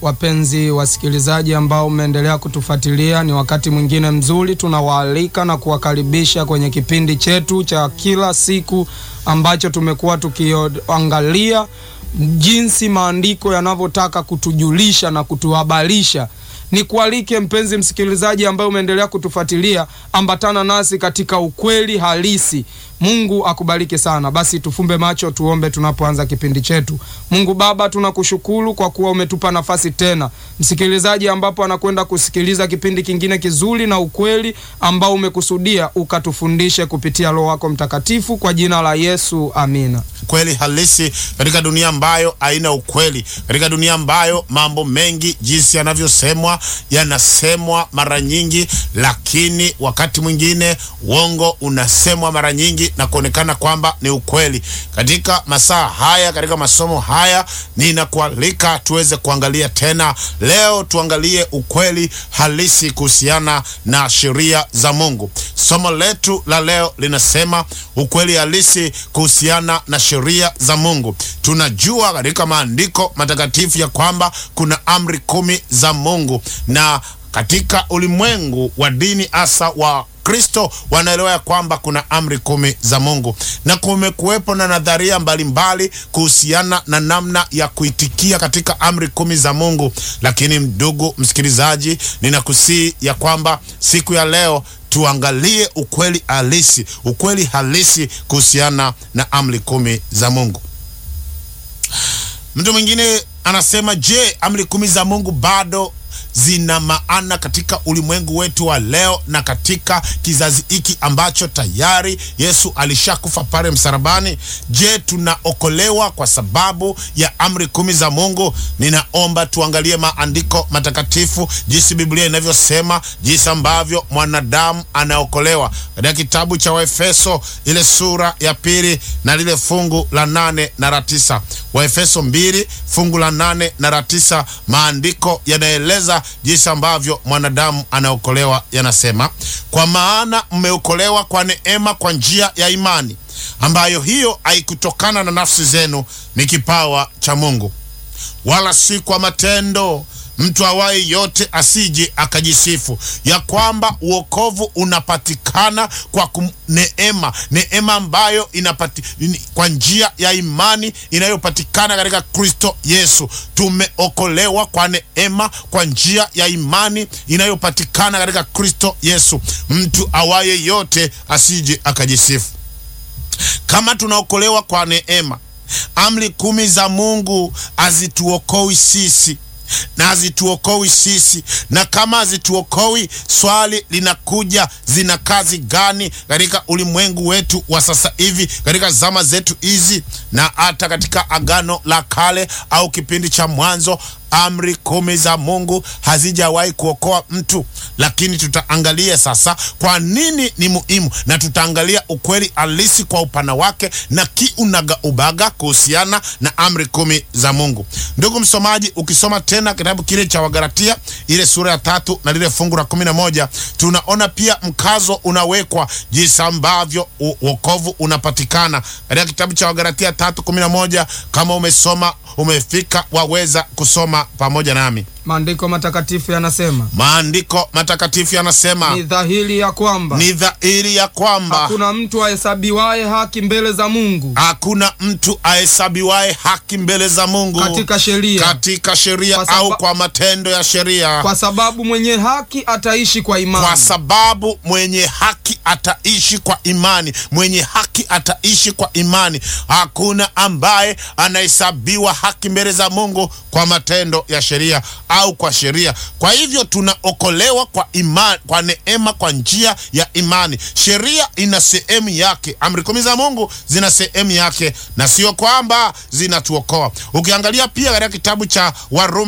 wapenzi wasikilizaji ambao mmeendelea kutufuatilia, ni wakati mwingine mzuri tunawaalika na kuwakaribisha kwenye kipindi chetu cha kila siku ambacho tumekuwa tukiangalia jinsi maandiko yanavyotaka kutujulisha na kutuhabarisha. Ni kualike mpenzi msikilizaji ambaye umeendelea kutufuatilia, ambatana nasi katika ukweli halisi. Mungu akubariki sana. Basi tufumbe macho tuombe tunapoanza kipindi chetu. Mungu Baba, tunakushukuru kwa kuwa umetupa nafasi tena, msikilizaji ambapo anakwenda kusikiliza kipindi kingine kizuri na ukweli ambao umekusudia ukatufundishe kupitia Roho wako Mtakatifu, kwa jina la Yesu, amina. Kweli halisi katika dunia ambayo haina ukweli, katika dunia ambayo mambo mengi jinsi yanavyosemwa yanasemwa mara nyingi, lakini wakati mwingine uongo unasemwa mara nyingi na kuonekana kwamba ni ukweli. Katika masaa haya, katika masomo haya, ninakualika tuweze kuangalia tena leo, tuangalie ukweli halisi kuhusiana na sheria za Mungu. Somo letu la leo linasema ukweli halisi kuhusiana na sheria za Mungu. Tunajua katika maandiko matakatifu ya kwamba kuna amri kumi za Mungu, na katika ulimwengu wa dini hasa wa Kristo wanaelewa ya kwamba kuna amri kumi za Mungu, na kumekuwepo na nadharia mbalimbali kuhusiana na namna ya kuitikia katika amri kumi za Mungu. Lakini ndugu msikilizaji, ninakusii ya kwamba siku ya leo tuangalie ukweli halisi, ukweli halisi kuhusiana na amri kumi za Mungu. Mtu mwingine anasema, je, amri kumi za Mungu bado zina maana katika ulimwengu wetu wa leo na katika kizazi hiki ambacho tayari Yesu alishakufa pale msalabani? Je, tunaokolewa kwa sababu ya amri kumi za Mungu? Ninaomba tuangalie maandiko matakatifu, jinsi Biblia inavyosema, jinsi ambavyo mwanadamu anaokolewa katika kitabu cha Waefeso ile sura ya pili na lile fungu la nane na la tisa. Waefeso mbili fungu la nane na la tisa, maandiko yanaeleza jinsi ambavyo mwanadamu anaokolewa. Yanasema, kwa maana mmeokolewa kwa neema, kwa njia ya imani, ambayo hiyo haikutokana na nafsi zenu, ni kipawa cha Mungu, wala si kwa matendo, mtu awaye yote asije akajisifu. Ya kwamba uokovu unapatikana kwa kum, neema, neema ambayo inapati, kwa njia ya imani inayopatikana katika Kristo Yesu. Tumeokolewa kwa neema kwa njia ya imani inayopatikana katika Kristo Yesu. Mtu awaye yote asije akajisifu. Kama tunaokolewa kwa neema, amri kumi za Mungu hazituokoi sisi na hazituokoi sisi. Na kama hazituokoi, swali linakuja, zina kazi gani katika ulimwengu wetu wa sasa hivi, katika zama zetu hizi, na hata katika Agano la Kale au kipindi cha Mwanzo? Amri kumi za Mungu hazijawahi kuokoa mtu, lakini tutaangalia sasa kwa nini ni muhimu, na tutaangalia ukweli halisi kwa upana wake na kiunaga ubaga kuhusiana na amri kumi za Mungu. Ndugu msomaji, ukisoma tena kitabu kile cha Wagalatia ile sura ya tatu na lile fungu la kumi na moja tunaona pia mkazo unawekwa jinsi ambavyo uokovu unapatikana katika kitabu cha Wagalatia tatu kumi na moja. Kama umesoma umefika, waweza kusoma pamoja nami. Maandiko matakatifu yanasema, maandiko matakatifu yanasema, ni dhahiri ya kwamba ni dhahiri ya kwamba hakuna mtu ahesabiwaye haki mbele za Mungu, hakuna mtu ahesabiwaye haki mbele za Mungu katika sheria, katika sheria Kwa saba- au kwa matendo ya sheria, kwa sababu mwenye haki ataishi kwa imani. kwa sababu mwenye haki ataishi kwa imani. Mwenye haki ataishi kwa imani. Hakuna ambaye anahesabiwa haki mbele za Mungu kwa matendo ya sheria au kwa sheria. Kwa hivyo tunaokolewa kwa imani, kwa neema, kwa njia ya imani. Sheria ina sehemu yake, amri kumi za Mungu zina sehemu yake, na sio kwamba zinatuokoa. Ukiangalia pia katika kitabu cha Warumi